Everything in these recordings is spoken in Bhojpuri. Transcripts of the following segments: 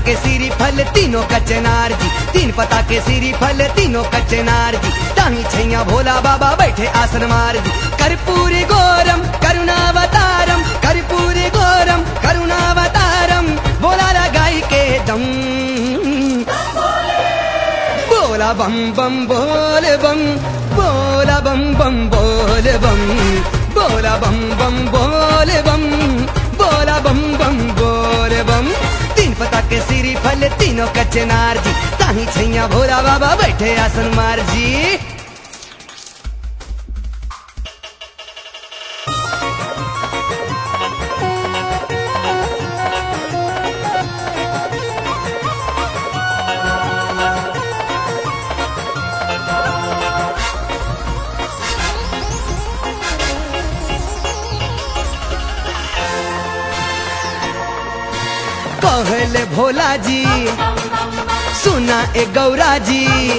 के सीरी फल तीनों कचनार जी तीन पता के सीरी फल तीनों कचनार जी ताही छैया भोला बाबा बैठे आसन मार जी कर्पूरी गोरम करुणावतारम कर्पूरी गोरम करुणावतारम बोला लगाई के दम बोला बम बम बोल बम बोला बम बम बोल बम बोला बम बम बोल बम बोला बम बम बोल बम तीन पता के सिरी फल तीनों कचनार जी ताही छैया भोला बाबा बैठे आसन मार जी कहले भोला जी सुना ए गौरा जी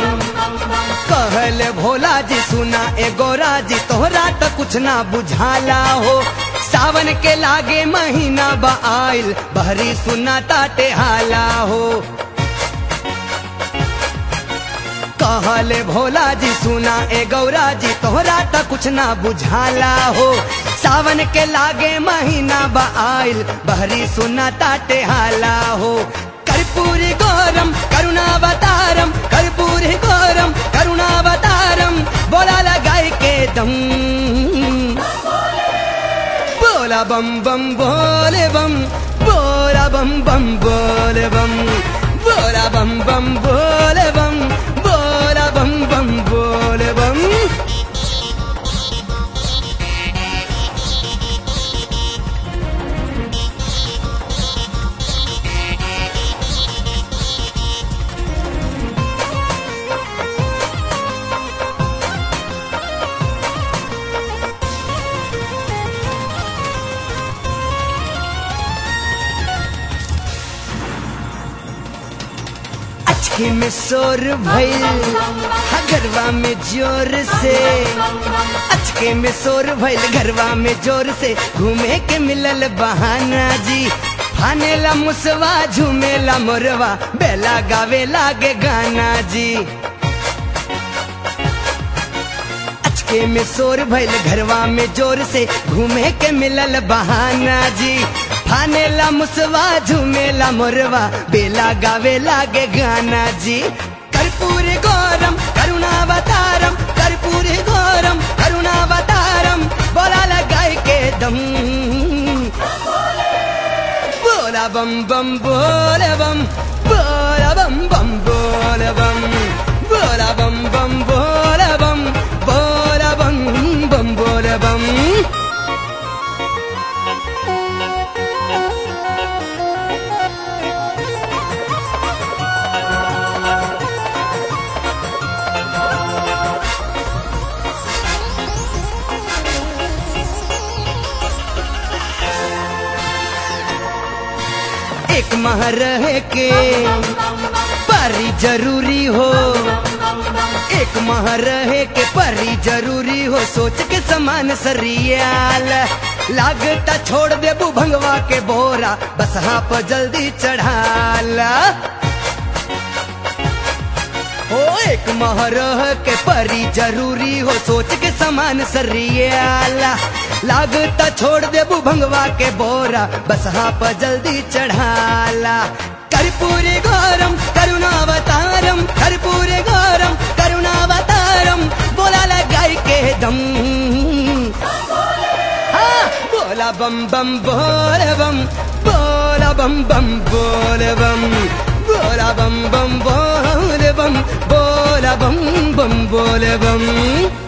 कहले भोला जी सुना ए गौरा जी तोहरा तो कुछ ना बुझाला हो सावन के लागे महीना बा आइल बहरी सुना ताटे हाला हो कहले भोला जी सुना ए गौरा जी तोहरा तो कुछ ना बुझाला हो सावन के लागे महीना बा आइल बहरी सुना ताटे हाला हो कर्पूरी गौरम करुणावतारम कर्पूरी गौरम करुणावतारम बोला लगाई के दम बोला बम बम बोले बम बोला बम बम बोले बम बोला बम बम बोले बम बोला बम बम बोले बम अचके में शोर भइल घरवा में जोर से अचके में शोर भइल घरवा में जोर से घूमे के मिलल बहाना जी फानेला मुसवा झूमेला मोरवा बेला गावे लागे गाना जी अचके में शोर भइल घरवा में जोर से घूमे के मिलल बहाना जी फानेला मुसवा झूमेला मोरवा बेला गावे लागे गाना जी कर्पूरी गौरम करुणावतारम कर्पूरी गौरम करुणावतारम बोला लगाई के दम बोला बम बम बोले बम बोला बम बम बोले बम बोला बम बम बोले बम बोला बम बम बोले बम एक माह रहे के परी जरूरी हो एक माह रहे के परी जरूरी हो सोच के समान सरियाल लागता छोड़ दे भंगवा के बोरा बस हाँ पर जल्दी चढ़ाला हो एक माह रह के परी जरूरी हो सोच के समान सरियाला लागता छोड़ दे भंगवा के बोरा बस हाँ पर जल्दी चढ़ाला कर्पूरी गौरम करुणावतारम कर्पूरी गौरम करुणावतारम बोला लगाई के दम हाँ बोला बम बम बोले बम बोला बम बम बोले बम बोला बम बम बोले बम बोला बम बम बोले बम